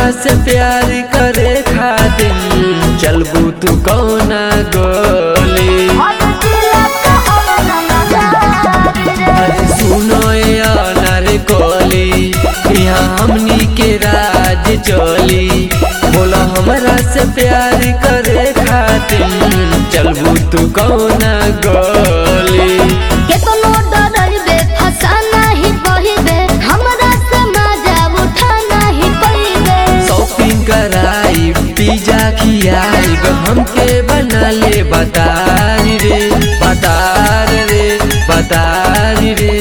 हमरा से प्यार करे खातिर चलबू तू कौना गोली अरे सुनो यार कोली यहाँ हमनी के राज चली बोला हमरा से प्यार करे खातिर चलबू तू कौना गोली केतनो डरइबे फसा नाही बहिबे हमरा से मजा उठा नहीं पइबे शॉपिंग कराई पिज्जा खियाई हमके बना ले बतारी रे बतार रे बतारी रे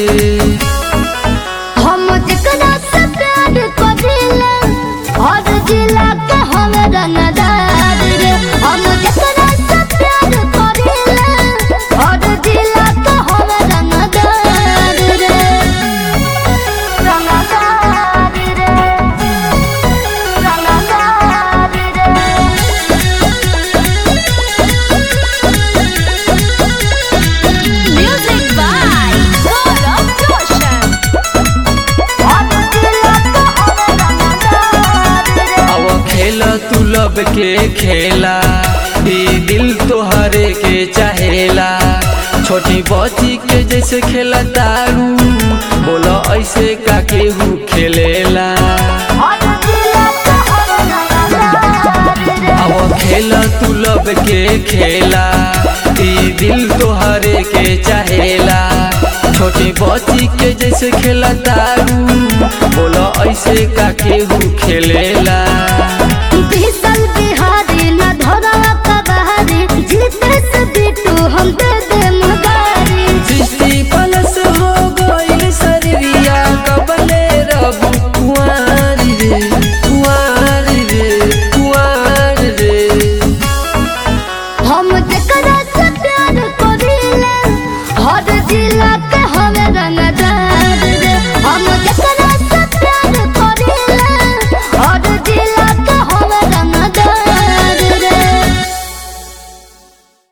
हम जेकरा से प्यार करिले हर जिला के हम रंगदार रे हम जेकरा से प्यार करिले हर जिला के हम रंगदार रे रंगदार रे रंगदार रे म्यूजिक बाय गौरव रोशन हर जिला के हम रंगदार रे अब खेल तू लब के खेला ई दिल तोहरे के चाहेला छोटी बच्ची के जैसे खेला तारू बोलो ऐसे का केहू खेलेला अब खेल तू लब के खेला ई दिल तोहरे के चाहेला छोटी बच्ची के जैसे खेला तारू बोलो ऐसे का केहू खेलेला बिहारी न धरा कबारी जीते से बिटू हम दे दे